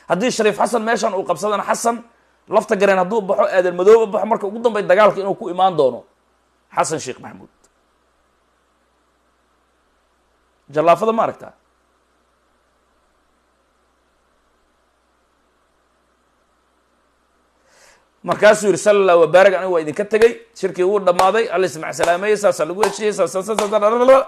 haddii shariif xasan meeshan uu qabsadana xasan lafta gareen hadduu baxo aadan madooba baxo marka ugu dambay dagaalka inuu ku imaan doono xasan sheekh maxamuud jallaafada ma aragtaa markaasuu yihi sala allah wabaarak aniga waa idinka tegay shirkii wuu dhammaaday alla ismac salaameeyey saasaa lagu heshiyey saas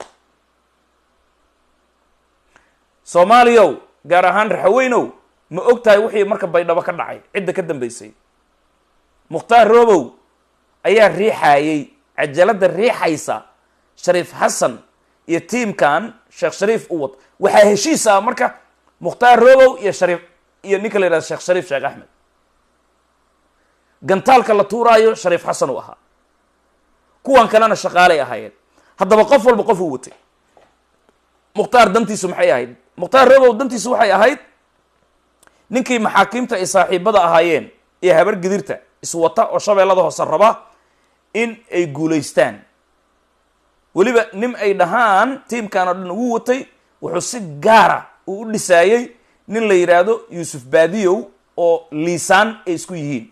soomaaliyow gaar ahaan raxaweynow ma og tahay wixii marka baydhabo ka dhacay cidda ka dambeysay mukhtaar roobow ayaa riixaayey cajalada riixaysa shariif xasan iyo tiimkan sheekh shariif u wad waxaa heshiis ah marka mukhtaar roobow iyo shariif iyo ninka la yihahdo sheekh shariif sheekh axmed gantaalka la tuuraayo shariif xasan uu ahaa kuwan kalena shaqaalay ahaayeen haddaba qof walba qof uu watay mukhtaar dantiisu maxay ahayd mukhtaar roobow dantiisu waxay ahayd ninkii maxaakiimta ay saaxiibada ahaayeen iyo habar gidirta iswata oo shabeellada hoose raba in ay guulaystaan weliba nin ay dhahaan tiimkan oo dhan ugu watay wuxuu si gaara uu u dhisaayey nin la yidhaahdo yuusuf baadiyow oo liisaan ay isku yihiin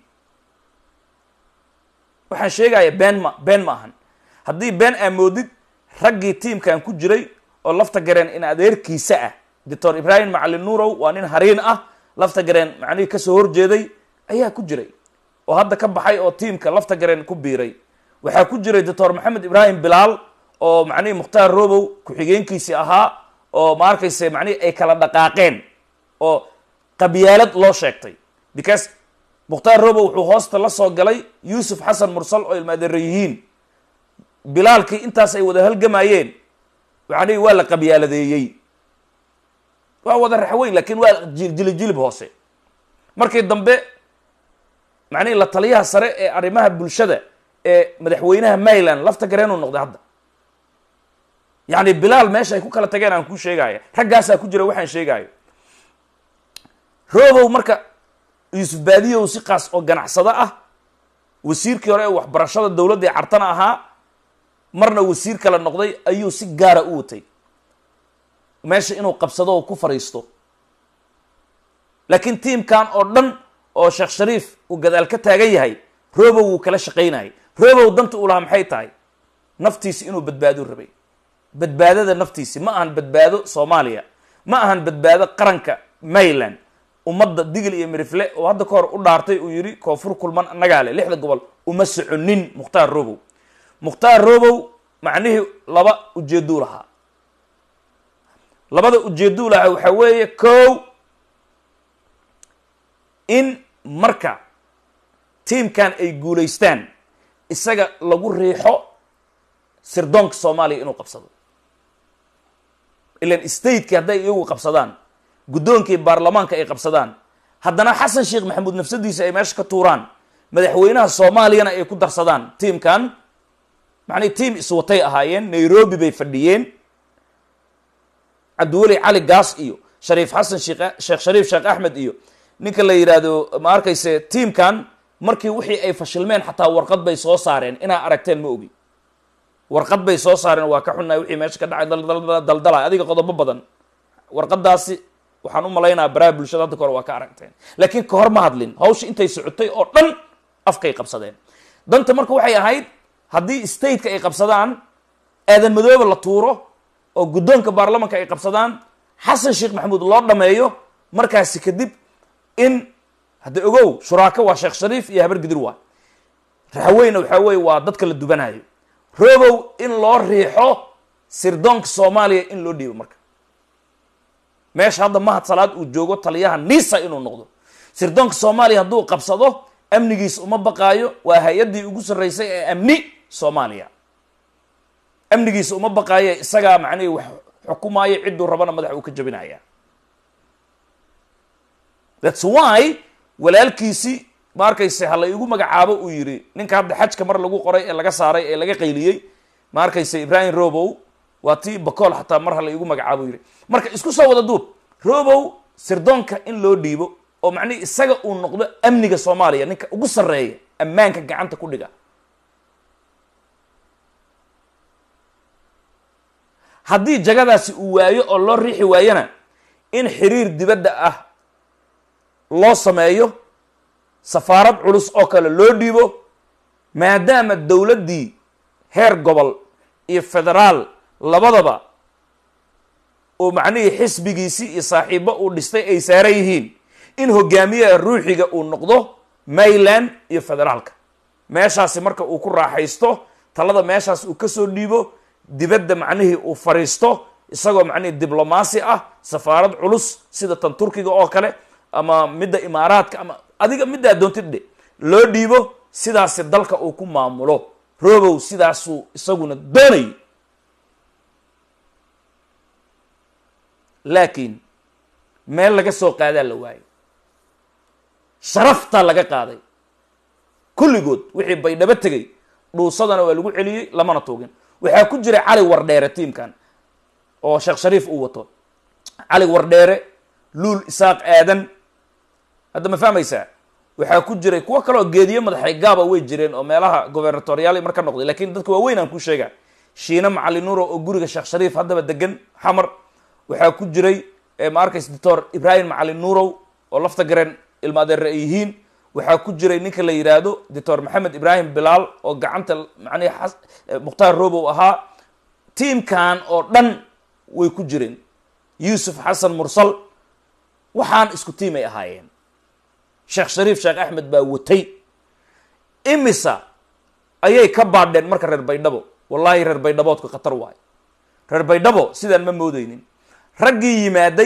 waxaan sheegaya been ma been ma ahan haddii been aa moodid raggii tiimkan ku jiray oo lafta gareen in adeerkiisa ah doctor ibraahim macalin nuurow waa nin hariin ah lafta gareen macnihii kasoo horjeeday ayaa ku jiray oo hadda ka baxay oo tiimka lafta gareen ku biiray waxaa ku jiray doctor maxamed ibraahim bilaal oo macnihii mukhtaar robow ku-xigeenkiisii ahaa oo ma arkayse macnihii ay kala dhaqaaqeen oo qabyaalad loo sheegtay because mukhtaar robow wuxuu hoosta la soo galay yuusuf xasan mursal oo ilmaadeero yihiin bilaalkii intaas ay wada halgamayeen macnihii waa la qabyaaladeeyey waa wada raxweyn lakin waa jilijilib hoose markii dambe macnihii la taliyaha sare ee arrimaha bulshada ee madaxweynaha mayland lafta gareenuu noqday hadda yacni bilaal meesha ay ku kala tageen aan kuu sheegaya raggaasaa ku jira waxaan sheegayo robow marka yuusuf baadiyow si kaas oo ganacsado ah wasiirkii hore ee waxbarashada dowladda ee cartana ahaa marna wasiir kale noqday ayuu si gaara u watay meesha inuu qabsado oo ku fariisto laakiin tiimkan oo dhan oo sheekh shariif uu gadaal ka taagan yahay robow wuu kala shaqaynayay robow danta uu lahaa maxay tahay naftiisi inuu badbaado rabay badbaadada naftiisi ma ahan badbaado soomaaliya ma ahan badbaado qaranka mayland ummadda digil iyo mirifle oo hadda ka hor u dhaartay uu yidhi koonfur kulman annagaa leh lixda gobol uma soconin mukhtaar robow mukhtaar robow macnihii laba ujeeduu lahaa labada ujeeduu lahaa waxaa weeye kow in marka tiimkan ay guulaystaan isaga lagu riixo sirdoonka soomaaliya inuu qabsado ilan stateki hadday iyagu qabsadaan guddoonkii baarlamaanka ay qabsadaan haddana xasan sheekh maxamuud nafsadiisa ay meesha ka tuuraan madaxweynaha soomaaliyana ay ku darsadaan tiimkan macnii tiim iswatay ahaayeen nairobi bay fadhiyeen cabdiweli cali gaas iyo shariif xasan sheekh sheekh shariif sheekh axmed iyo ninka la yidhaahdo ma arkayse tiimkan markii wixii ay fashilmeen xataa warqad bay soo saareen inaa aragteen ma ogi warqad bay soo saareen waa ka xunnahay wixii meesha ka dhacay daldalay adiga qodobo badan warqadaasi waxaan u malaynaa baraha bulshada hadda ka hor waa ka aragteen laakiin kahor ma hadlin hawsha intay socotay oo dhan afkay qabsadeen danta marka waxay ahayd haddii stateka ay qabsadaan aadan madoobe la tuuro oo guddoonka baarlamanka ay qabsadaan xasan sheekh maxamuud loo dhameeyo markaasi kadib in hadda ogow shuraako waa sheekh shariif iyo habar gidir waa raxweyna waxaa weye waa dadka la dubanayo robow in loo riixo sirdoonka soomaaliya in loo dhiibo marka meesha hadda mahad salaad uu joogo taliyaha nisa inuu noqdo sirdoonka soomaaliya hadduu qabsado amnigiis uma baqaayo waa hay-addii ugu sarreysay ee amni soomaaliya amnigiisa uma baqaayo isagaa macnihii wax xukumaayo cidduu rabana madaxa uu ka jabinaya thats why walaalkiisi ma arkayse ha la igu magacaabo uu yidhi ninka hadda xajka mar lagu qoray ee laga saaray ee laga qayliyey ma arkayse ibrahim robow waa tii bacool xataa mar ha la igu magacaabo yidhi marka isku soo wada duub robow sirdoonka in loo dhiibo oo macnihi isaga uu noqdo amniga soomaaliya ninka ugu sarreeya ammaanka gacanta ku dhiga haddii jagadaasi uu waayo oo loo riixi waayona in xiriir dibadda ah loo sameeyo safaarad culus oo kale loo dhiibo maadaama dowladdii heer gobol iyo federaal labadaba oo macnihii xisbigiisii iyo saaxiibo uu dhistay ay saaran yihiin in hogaamiyaha ruuxiga uu noqdo mayland iyo federaalka meeshaasi marka uu ku raaxaysto talada meeshaas uu kasoo dhiibo dibadda macnihii uu fariisto isagoo macnihii diblomaasi ah safaarad culus sida tan turkiga oo kale ama midda imaaraadka ama adiga middaa doontid dhe loo dhiibo sidaasi dalka uu ku maamulo robow sidaasuu isaguna doonayay laakiin meel laga soo qaadaa la waayay sharaftaa laga qaaday kulligood wixii baydhabo tegay dhuusadana waa lagu celiyey lamana tuugin waxaa ku jira cali wardheere tiimkan oo sheekh shariif uu wato cali wardheere luul isaaq aadan hadda ma fahmaysaa waxaa ku jiray kuwo kaleoo geediye madaxay gaaba way jireen oo meelaha gobernatoriyaal mar ka noqday lakin dadka waaweyn aan kuu sheega shiine macali nuuro oo guriga sheekh shariif haddaba degan xamar waxaa ku jiray ma arkaysa doctor ibrahim macali nuurow oo lafta gareen ilma adeere ay yihiin waxaa ku jiray ninka la yidhaahdo doctor maxamed ibrahim bilaal oo gacanta macnihi mukhtaar robow ahaa tiimkan oo dhan way ku jireen yuusuf xasan mursal waxaan isku tiim ay ahaayeen sheekh shariif sheekh axmed baa watay imisa ayay ka baadheen marka reer baydhabo wallahi reer baydhaboodku khatar waayo reer baydhabo sidaan ma moodeynin raggii yimaaday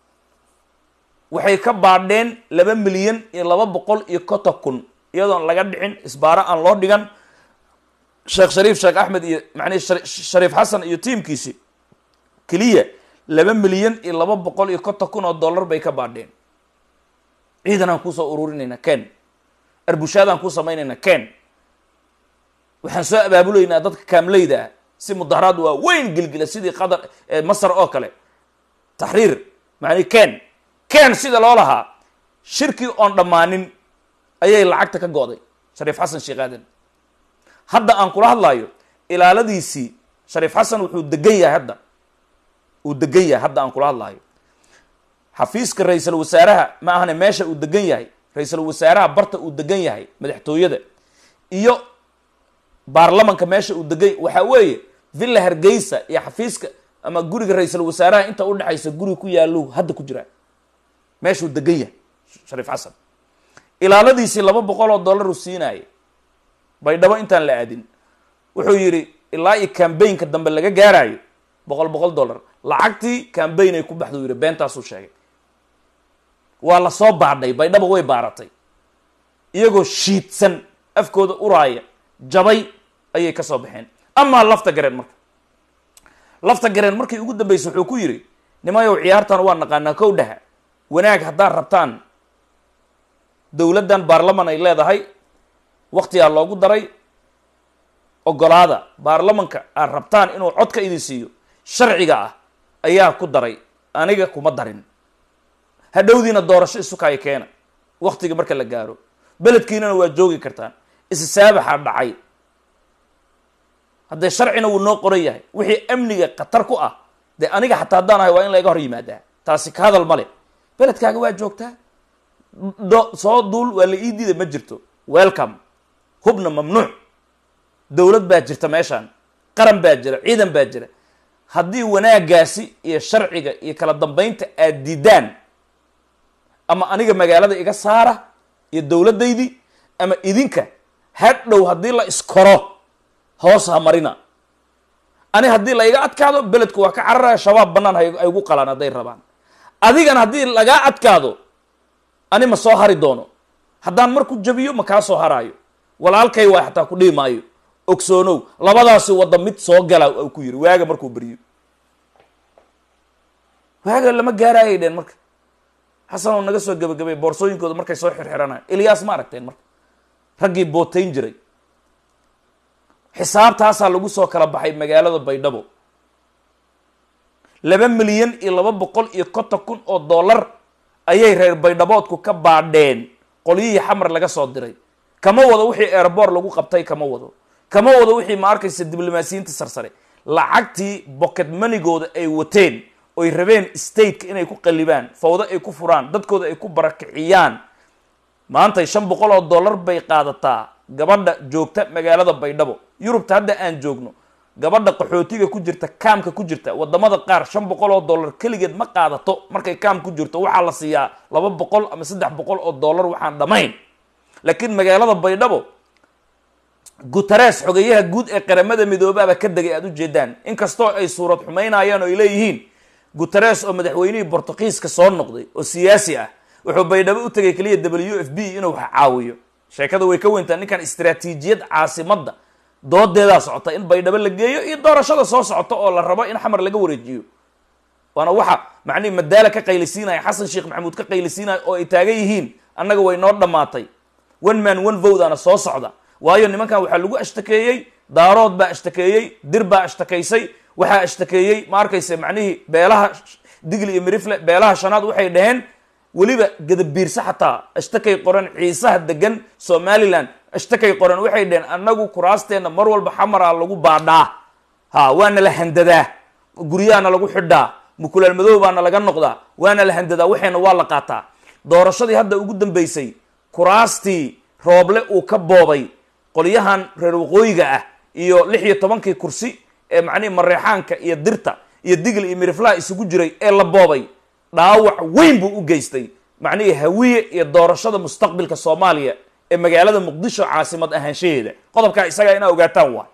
waxay ka baadheen laba milyan iyo laba boqol iyo konton kun iyadoon laga dhicin isbaaro aan loo dhigan sheekh shariif sheekh axmed iyo macnihi shariif xasan iyo tiimkiisi keliya laba milyan iyo laba boqol iyo konton kun oo dollar bay ka baadheen ciidan aan kuusoo ururinayna ken arbushaad aan ku samaynayna ken waxaan soo abaabulaynaa dadka kaamleyda ah si mudaharaad waa weyn gilgila sidii qatar masar oo kale taxriir macni ken ken sida loo lahaa shirkii oon dhammaanin ayay lacagta ka go'day shariif xasan sheekh aadan hadda aan kula hadlayo ilaaladiisii shariif xasan wuxuu degan yahay hadda uu degan yahay hadda aan kula hadlayo xafiiska ra-iisal wasaaraha ma ahane meesha uu degan yahay ra-iisal wasaaraha barta uu degan yahay madaxtooyada iyo baarlamanka meesha uu degan waxaa weeye villa hargeysa iyo xafiiska ama guriga ra-iisal wasaaraha inta udhexaysa guri ku yaallo hadda ku jiraa meeshuu degan yahay shariif xasan ilaaladiisii laba boqol oo dollar uu siinayay baydhabo intaan la aadin wuxuu yidhi ilaa iyo cambaynka dambe laga gaarayo boqol boqol dollar lacagtii cambayn ay ku baxda u yidhi beentaasuu sheegay waa la soo baadhay baydhabo way baaratay iyagoo shiidsan afkooda uraaya jabay ayay ka soo baxeen amaa lafta gareen marka lafta gareen markii ugu dambeysay wuxuu ku yidhi nimayow ciyaartan waa naqaanaa kow dhaha wanaag haddaad rabtaan dowladdan baarlaman ay leedahay waktigaa loogu daray ogolaada baarlamanka aad rabtaan inuu codka idin siiyo sharciga ah ayaa ku daray aniga kuma darin hadhowdiina doorasho isukaayo keena waktiga marka la gaaro beledkiinana waa joogi kartaan isisaabaxaa dhacay haddee sharcina wuu noo qoran yahay wixii amniga khatar ku ah dee aniga xataa haddaan ahay waa in layga hor yimaadaa taasi ka hadal male beledkaaga waa joogtaa do soo duul waa la ii diida ma jirto welcome hubna mamnuuc dowlad baa jirta meeshaan qaran baa jira ciidan baa jira haddii wanaagaasi iyo sharciga iyo kala dambeynta aad diidaan ama aniga magaalada iga saara iyo dowladdaydii ama idinka hadhow haddii la iskoro hoos ha marina ani haddii la iga adkaado beledku waa ka cararaya shabaab bannaan hay gu qalaan hadday rabaan adigana haddii lagaa adkaado ani ma soo hari doono haddaan marku jabiyo ma kaa soo haraayo walaalkay waa xataa ku dhihi maayo ogsoonow labadaasi wadda mid soo gala u ku yiri waaga markuu beriyo waaga lama gaaraayay dheen marka xasanoo naga soo gebagabay boorsooyinkooda markay soo xirxiranayo ilyaas ma aragteen marka raggii bootayn jiray xisaabtaasaa lagu soo kala baxay magaalada baydhabo laba milyan iyo laba boqol iyo konton kun oo dollar ayay reer baydhaboodku ka baadheen qolyihii xamar laga soo diray kama wado wixii airboort lagu qabtay kama wado kama wado wixii ma arkaysa diblomaasiyiinta sarsare lacagtii bocket manigooda ay wateen oy rabeen stateka inay ku qallibaan fawdo ay ku furaan dadkooda ay ku barakiciyaan maantay shan boqol oo dollar bay qaadataa gabadha joogta magaalada baydhabo yurubta hadda aan joogno gabadha qaxootiga ku jirta kaamka ku jirta wadamada qaar shan boqol oo dollar keligeed ma qaadato markay kaam ku jirto waxaa la siiyaa laba boqol ama saddex boqol oo dollar waxaan dhammayn laakiin magaalada baydhabo guteres xogeyaha guud ee qaramada midoobaaba ka degay aada u jeedaan inkastoo ay suurad xumaynayaan oo ay leeyihiin guteres oo madaxweynihii bortugiiska soo noqday oo siyaasi ah wuxuu baydhabo u tegay keliya w f b inuu wax caawiyo sheekada way ka weyntaa ninkan istraatiijiyad caasimadda doodeedaa socota in baydhabo la geeyo iyo doorashada soo socota oo la rabo in xamar laga wareejiyo waana waxa macnihi madaala ka qaylisiinaya xasan sheekh maxamuud ka qaylisiinaya oo ay taagan yihiin annaga way noo dhammaatay one man one vodaana soo socda waayo nimankan waxaa lagu ashtakeeyey daarood baa ashtakeeyey dir baa ashtakaysay waxaa ashtakeeyey ma arkayse macnihii beelaha digli iyo mirifle beelaha shanaad waxay dhaheen weliba gadabiirse xataa ashtakay qoran ciisaha degan somalilan ashtakay qoran waxay dhaheen annagu kuraasteenna mar walba xamaraa lagu baadhaa ha waana la handadaa guryahaana lagu xidhaa mukulaal madow baana laga noqdaa waana la handadaa waxayna waa la qaataa doorashadii hadda ugu dambeysay kuraastii rooble uu ka boobay qolyahan reer waqooyiga ah iyo lix iyo tobankii kursi ee macnihi mareexaanka iyo dirta iyo digl iyo miriflaha isugu jiray ee la boobay dhaawac weyn buu u geystay macnihii hawiye iyo doorashada mustaqbilka soomaaliya ee magaalada muqdisho caasimad ahaanshaheeda qodobkaa isagaa inaa ogaataan waay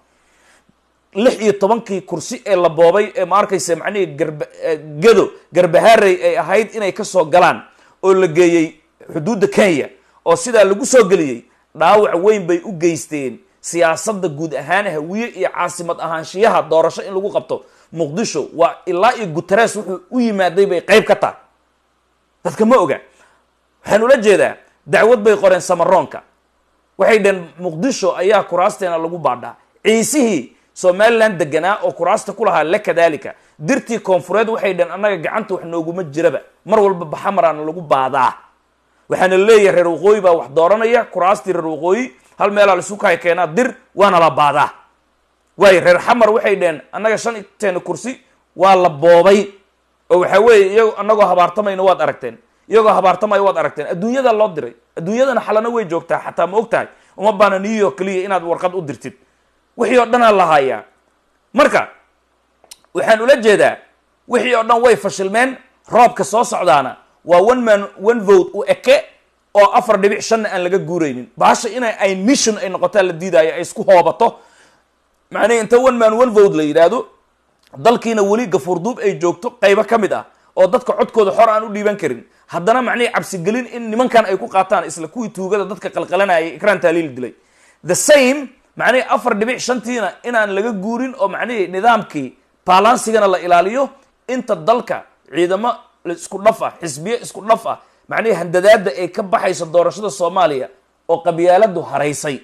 lix iyo tobankii kursi ee la boobay ee ma arkaysa macnihii garba gado garbaharey ay ahayd inay kasoo galaan oo la geeyey xuduudda kenya oo sidaa lagu soo geliyey dhaawac weyn bay u geysteen siyaasadda guud ahaan hawiye iyo caasimad ahaanshiyaha doorasho in lagu qabto muqdisho waa ilaa iyo guteres wuxuu u yimaaday bay qayb ka tahay dadka ma oga waxaan ula jeedaa dacwad bay qoreen samaroonka waxay dhaheen muqdisho ayaa kuraasteena lagu baadhaa ciisihii somalilan deganaa oo kuraasta ku lahaa le kadalika dirtii koonfureed waxay dhaheen annaga gacanta wax nooguma jiraba mar walba baxamaraana lagu baadaa waxaana leeyahay reer waqooyi baa wax dooranaya kuraastii reer waqooyi hal meelaa laisu kahay keenaa dir waana la baadaa waayo reer xamar waxay dhaheen annaga shan teena kursi waa la boobay oo waxaa weeye iyagoo annagoo habaartamayna waad aragteen iyagoo habaartamaya waad aragteen adduunyada loo diray adduunyadana xalana way joogtaa xataa ma og tahay uma baana new york keliya inaad warqad u dirtid wixii oo dhanaa la hayaa marka waxaan ula jeedaa wixii oo dhan way fashilmeen roobka soo socdaana waa one man one vote u eke oo afar dhibic shanna aan laga guuraynin bahasha inay ay mission ay noqotaa la diidaayo ay isku hoobato macnihi inta one man one vote la yidhaahdo dalkiina weli gafuurduub ay joogto qaybo ka mid ah oo dadka codkooda xor aan u dhiiban karin haddana macnihi cabsigelin in nimankan ay ku qaataan isla kuwii tuugada dadka qalqalanayay ikraan taaliil dilay the same macnihi afar dhibic shantiina inaan laga guurin oo macnihii nidaamkii balansigana la ilaaliyo inta dalka ciidamo isku dhaf ah xisbiye isku dhaf ah macnihii handadaada ay ka baxayso doorashada soomaaliya oo qabyaaladu haraysay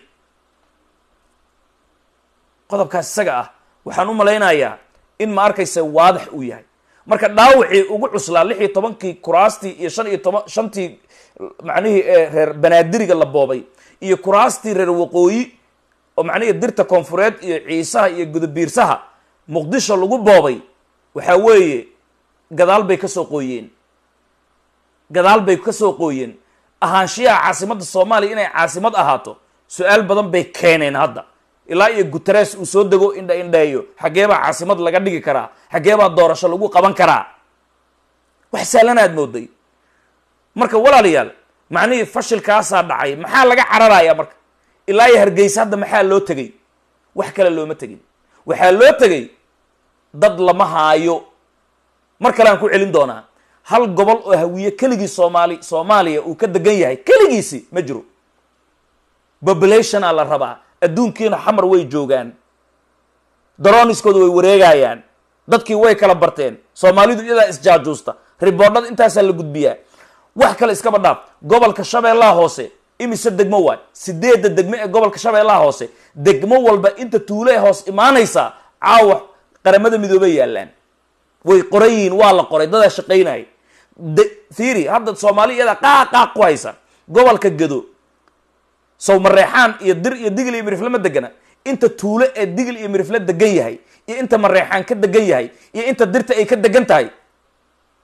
qodobkaas isaga ah waxaan u malaynayaa in ma arkaysa waadax uu yahay marka dhaawacii ugu cuslaa lix iyo tobankii kuraastii iyo shan iyo toban shantii macnihii reer banaadiriga la boobay iyo kuraastii reer waqooyi oo macnihii dirta koonfureed iyo ciisaha iyo gudabiirsaha muqdisho lagu boobay waxaa weeye gadaal bay kasoo qooyeen gadaal bay kasoo qooyeen ahaanshiyaha caasimadda soomaaliya inay caasimad ahaato su-aal badan bay keeneen hadda ilaa iyo guteres uu soo dego indha indheeyo xaggee baa caasimad laga dhigi karaa xaggee baa doorasho lagu qaban karaa wax sahlanaad mooday marka walaalayaal macnihii fashilkaasaa dhacay maxaa laga cararayaa marka ilaa iyo hargeysa hadda maxaa loo tegay wax kale looma tegin waxaa loo tegay dad lama haayo mar kale aan ku celin doonaa hal gobol oo hawiye keligii soomaali soomaaliya uu ka degan yahay keligiisi ma jiro populationa la rabaa adduunkiina xamar way joogaan daroniskooda way wareegayaan dadkii way kala barteen soomaalidu iyadaa isjaajuusta riboodhada intaasaa la gudbiyaa wax kale iskaba dhaaf gobolka shabeellaha hoose imise degmo waay sideedda degmo ee gobolka shabeellaha hoose degmo walba inta tuulo ee hoos imaanaysaa caawa qaramada midoobay yaallaan way qoran yihiin waa la qoray dadaa shaqaynaya fiiri hadda soomaali iyadaa qaaq qaaq ku haysa gobolka gado sow mareexaan iyo dir iyo digil iyo mirifle ma degana inta tuulo ee digil iyo mirifle degan yahay iyo inta mareexaan ka degan yahay iyo inta dirta ay ka degan tahay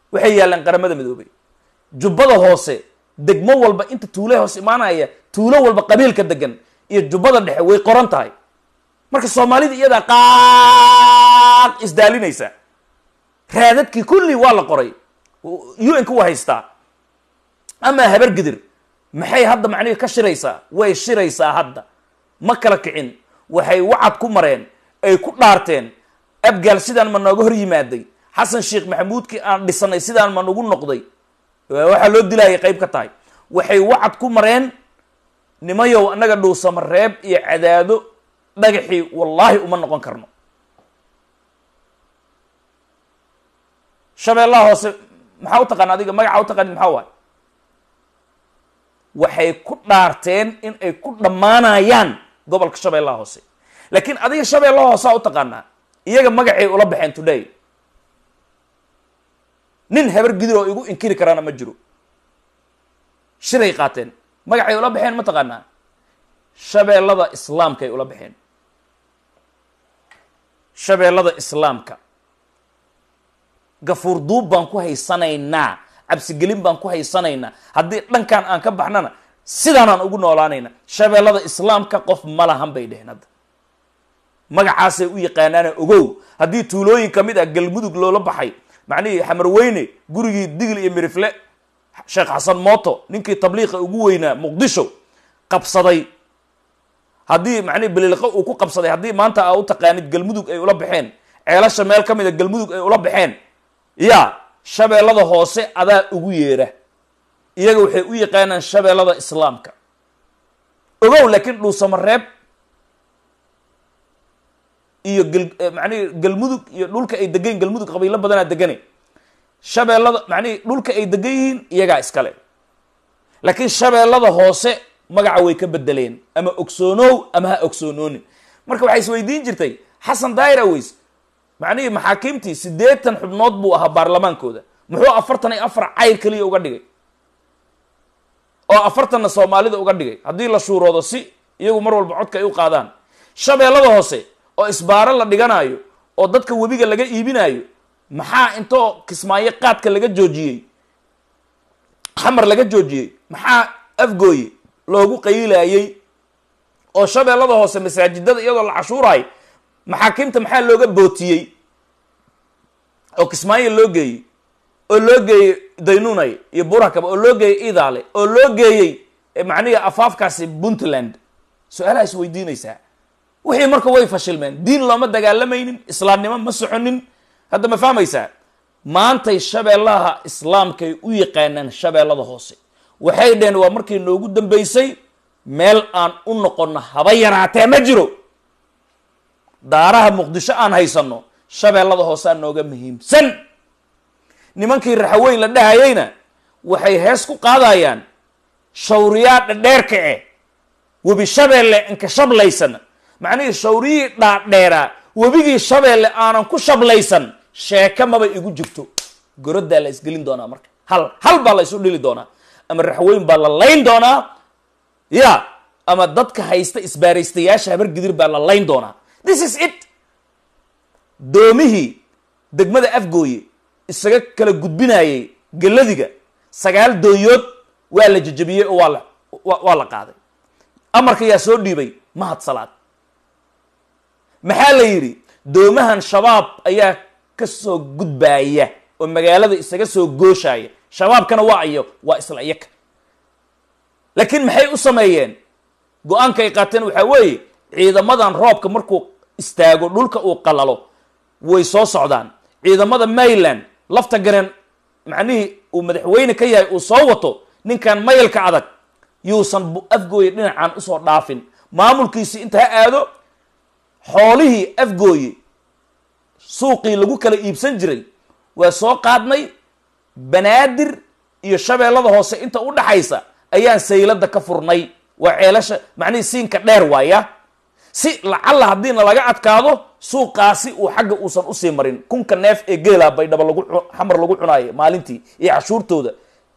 waxay yaallaan qaramada midoobay jubbada hoose degmo walba inta tuule hoos imaanaya tuulo walba qabiilka degan iyo jubbada dhexe way qoran tahay marka soomaalida iyadaa qaad isdaalinaysa raadadkii kulli waa la qoray u n ka waa haystaa amaa habar gidir maxay hadda macnihi ka shiraysaa way shiraysaa hadda ma kala kicin waxay wacad ku mareen ay ku dhaarteen abgaal sidaan ma nooga hor yimaaday xasan sheekh maxamuudkii aan dhisanay sidaan ma nagu noqday waxaa loo dilaayay qayb ka tahay waxay wacad ku mareen nimayow annaga dhuusama reeb iyo cadaado dhagaxii wallaahi uma noqon karno shabeellaha hoose maxaa u taqaana adiga magaca u taqaanid maxaa waay waxay ku dhaarteen in ay ku dhammaanayaan gobolka shabeellaha hoose laakiin adiga shabeellaha hoosea u taqaanaa iyaga magacay ula baxeen today nin habar gidir oo igu inkiri karaana ma jiro shiray qaateen magacay ula baxeen ma taqaanaa shabeellada islaamkaay ula baxeen shabeellada islaamka gafuur duub baan ku haysanaynaa cabsigelin baan ku haysanaynaa haddii dhankan aan ka baxnana sidaanaan ugu noolaanayna shabeellada islaamka qof ma lahan bay dheheen hadda magacaasay u yaqaanaana ogow haddii tuulooyin ka mid ah galmudug loola baxay macnihii xamarweyne gurigii digil iyo mirifle sheekh xasan mooto ninkii tabliiqa ugu weynaa muqdisho qabsaday haddii macnihi beliliqo uu ku qabsaday haddii maanta aa u taqaanid galmudug ay ula baxeen ceelasha meel ka mid a galmudug ay ula baxeen ya shabeellada hoose adaa ugu yeera iyaga waxay u yaqaanaan shabeellada islaamka ogow laakiin dhuusamareeb iyo gal macnihi galmudug iyo dhulka ay degan galmudug qabiilo badanaa degane shabeellada macnihi dhulka ay degan yihiin iyagaa iskale laakiin shabeellada hoose magaca way ka bedeleen ama ogsoonow ama ha ogsoonoonin marka waxay isweydiin jirtay xasan daayir aweys macnihii maxaakiimtii siddeetan xubnood buu ahaa baarlamaankooda muxuu afartan iyo afar cayr keliya uga dhigay oo afartanna soomaalida uga dhigay haddii la shuuroodo si iyagu mar walba codka ay u qaadaan shabeellada hoose oo isbaaro la dhiganaayo oo dadka webiga laga iibinaayo maxaa intoo kismaayo qaadka laga joojiyey xamar laga joojiyey maxaa afgooye loogu qayilaayey oo shabeellada hoose masaajidada iyadoo la cashuuraay maxaakiimta maxaa looga bootiyey oo kismaayo loo geeyey oo loo geeyey daynunay iyo burakaba oo loo geeyey idaale oo loo geeyey macnihi afaafkaasi puntland su-aalaha is weydiinaysaa wixii marka way fashilmeen diin looma dagaalamaynin islaamnimo ma soconin hadda ma fahmaysaa maantay shabeellaha islaamkay u yaqaanaan shabeellada hoose waxay dheheen waa markii noogu dambeysay meel aan u noqono haba yaraatee ma jiro daaraha muqdisho aan haysanno shabeellada hoosea nooga muhiimsan nimankii raxaweyn la dhahayeyna waxay hees ku qaadayaan shawriyaa dhadheerka eh webi shabeelle inka shablaysan macnihii shawriyii dhaadheeraa webigii shabeelle aanan ku shablaysan sheeke maba igu jirto gorodaa la isgelin doonaa marka hal hal baa la isu dhili doonaa ama raxweyn baa la layn doonaa ya ama dadka haysta isbaaraystayaasha habar gidir baa la layn doonaa this is it doomihii degmada afgooye isaga kala gudbinayay geladiga sagaal dooyood waa la jejabiyey oo waa la waa la qaaday amarka yaa soo dhiibay mahad salaad maxaa la yidhi doomahan shabaab ayaa ka soo gudbaaya oo magaalada isaga soo gooshaya shabaabkana waa iyo waa isla iyaka laakiin maxay u sameeyeen go-aanka ay qaateen waxaa weeye ciidamadan roobka markuu istaago dhulka uu qalalo way soo socdaan ciidamada mayland lafta gareen macnihii uu madaxweyne ka yahay uu soo wato ninkan mayalka adag yuusan afgooye dhinacan usoo dhaafin maamulkiisii inta ha aado xoolihii afgooye suuqii lagu kala iibsan jiray waa soo qaadnay banaadir iyo shabeellada hoose inta u dhaxaysa ayaan saylada ka furnay waa ceelasha macnihii siinka dheer waaya si lacalla haddiina laga adkaado suuqaasi uu xagga uusan usii marin kunka neef ee geela baydhaba lagu xamar lagu cunaayo maalintii iyo cashuurtooda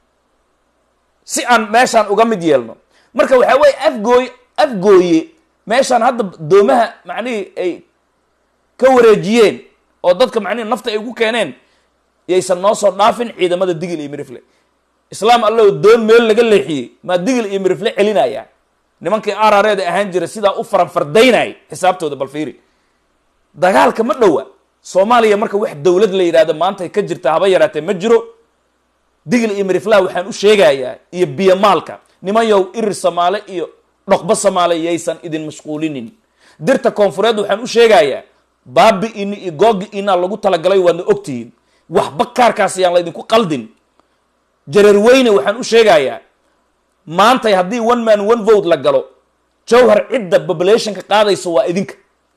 si aan meeshaan uga mid yeelno marka waxaa weye afgooy afgooye meeshaan hadda doomaha macnihii ay ka wareejiyeen oo dadka macnihi nafta ay ugu keeneen yaysan noo soo dhaafin ciidamada digil iyo mirifle islaam allow doon meel laga leexiyey maa digil iyo mirifle celinaya nimankii arareeda ahaan jira sidaa u faranfardaynay xisaabtooda bal fiiri dagaalka ma dhowa soomaaliya marka wax dowlad la yidhahdo maanta ka jirta haba yaraatee ma jiro digil iyo miriflaha waxaan u sheegayaa iyo biyomaalka nimanyow irir samaale iyo dhoqbo samaale yaysan idin mashquulinin dirta koonfureed waxaan u sheegayaa baabi ini iyo googi inaa lagu talagalay waadna ogtihiin waxba kaarkaas ayaan laydinku qaldin jareer weyne waxaan u sheegayaa maantay haddii one man one vote la galo jawhar cidda populationka qaadayso waa idinka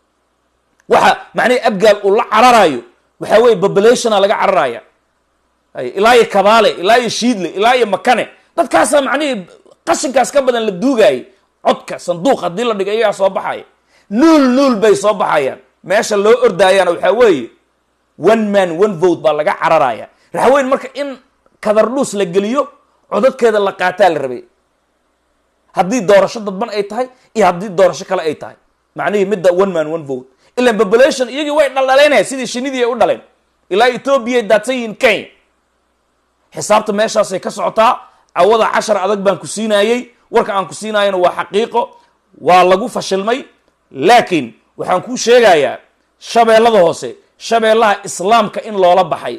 waxa macnihi abgaal uu la cararayo waxaa weeye populationa laga cararaya ilaa iyo kabaale ilaa iyo shiidle ilaa iyo makane dadkaasaa macnihii qashinkaas ka badan la duugaayay codka sanduuq haddii la dhigo iyagaa soo baxaya nuul nuul bay soo baxayaan meesha loo ordaayaana waxaa weeye one man one vote baa laga cararaya raxweyn marka in kadardhuus la geliyo codadkeeda la qaataa la rabay haddii doorasho dadban ay tahay iyo haddii doorasho kale ay tahay macnihii midda one man one vote ilan population iyagii way dhaldhaleynaya sidii shinidii ay u dhaleen ilaa ethoobiya daadsan yihiin kenya xisaabta meeshaasay ka socotaa cawada cashar adag baan ku siinaayey warka aan ku siinaayona waa xaqiiqo waa lagu fashilmay laakiin waxaan kuu sheegayaa shabeellada hoose shabeellaha islaamka in loola baxay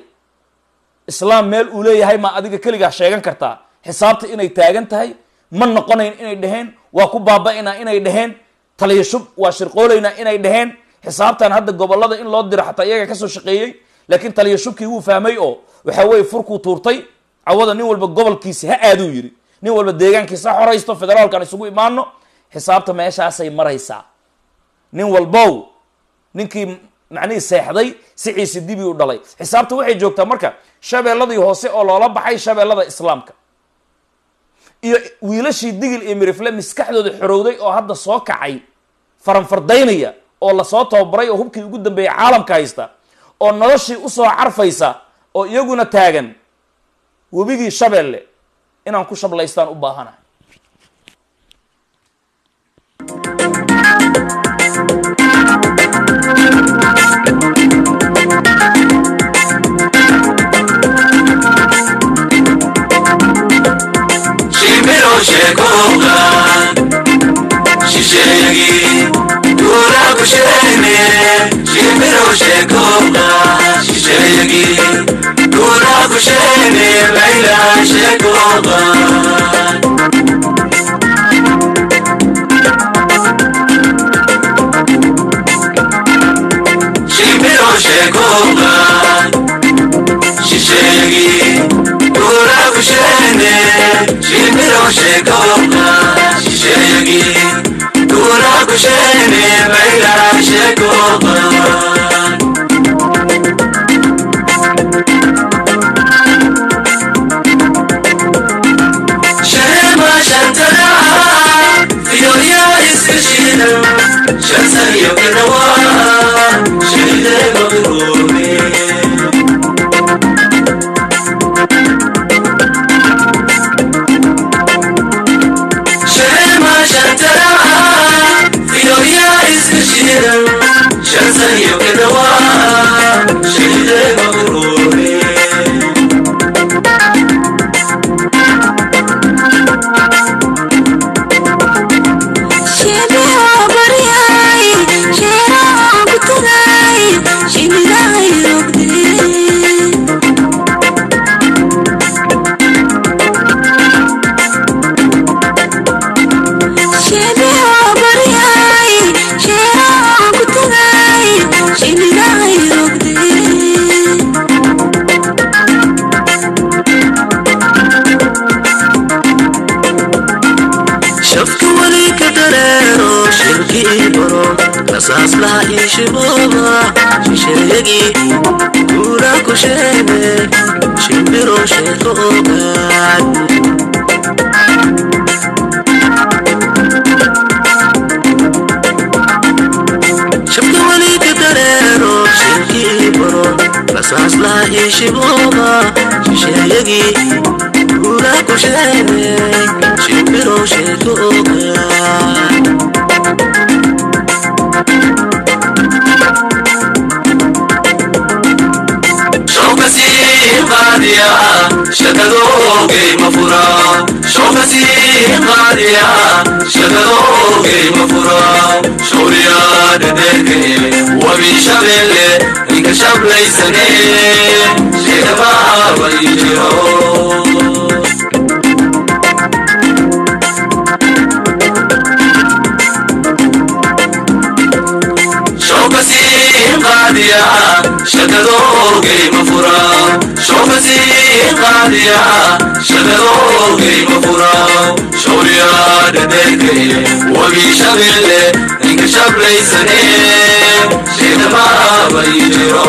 islaam meel uu leeyahay maa adiga keligaa sheegan kartaa xisaabta inay taagan tahay ma noqonayn inay dheheen waa ku baaba-inaa inay dheheen taliya shub waa shirqoolaynaa inay dheheen xisaabtan hadda gobolada in loo diro xataa iyaga kasoo shaqeeyey laakiin taliya shubkii wuu fahmay oo waxa weeye furkuu tuurtay cawada nin walba gobolkiisi ha aaduu yidhi nin walba deegaankiisa ha xoraysto federaalkan isugu imaano xisaabta meeshaasay maraysaa nin walbow ninkii macnihii seexday siciisi dibi u dhalay xisaabta waxay joogtaa marka shabeelladii hoose oo loola baxay shabeellada islaamka iyo wiilashii digil iyo mirifle maskaxdooda xorowday oo hadda soo kacay faranfardaynaya oo lasoo tababaray oo hubkii ugu dambeeyay caalamka haysta oo noloshii usoo carfaysa oo iyaguna taagan webigii shabeelle inaan ku shablaystaan u baahanahay Shimiro shekoga Shishegi Dura kushene Shimiro shekoga Shishegi Dura kushene Laila shekoga Shimiro shekoga Shishegi Dura kushene Shimiro shekoga Shishegi Dura kushene Laila shekoga Shema shantara Fiyoya iskashina Shansan yokinawa Shide magrumi Shema shantara Fiyoya iskashina Shansan yokinawa Shide magrumi shafka wali ka dareero shirkii baro rasaas laha ii shibooba shisheegi guura ku sheene shimbiro sheeko ogaad shafka wali ka dareero shirkii baro rasaas laha ii shibooba shisheegi guura ku sheene shimbiro sheeko ogaad Shokasi qaadiya shaqadoogay ma fura shawriyaa dhadheerkay wabi shabeelle inka shablaysane sheegabaaba ii jiro showkasii qaadiya shaqadoogay ma fura showkasii qaadiya shaqadoogay ma fura shawriyaa dhadheerkay wabi shabeelle inka shablaysane sheedamaaba ii jiro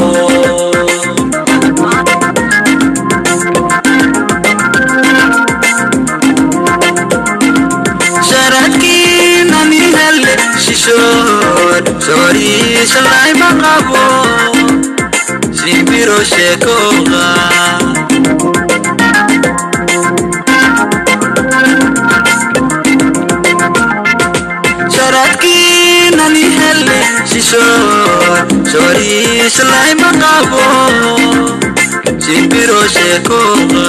sharadkiinanihale shishood sooriishalay maqabo shimbiro sheekooqa sharadkiinanihale shishood sooriishalay maqabo shimbiro sheekooqa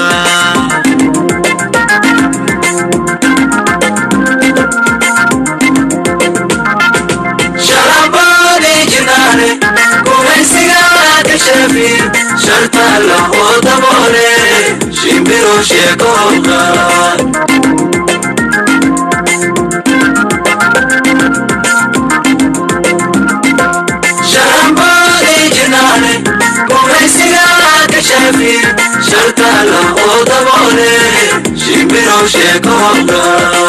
sharabaadii jinaane gumaysigaa ka shafi sharta lahoo daboole shimbiro sheekooqa sharabaadii jinaane gumaysigaa ka shafi sharta lahoo daboole shimbiro sheekooqa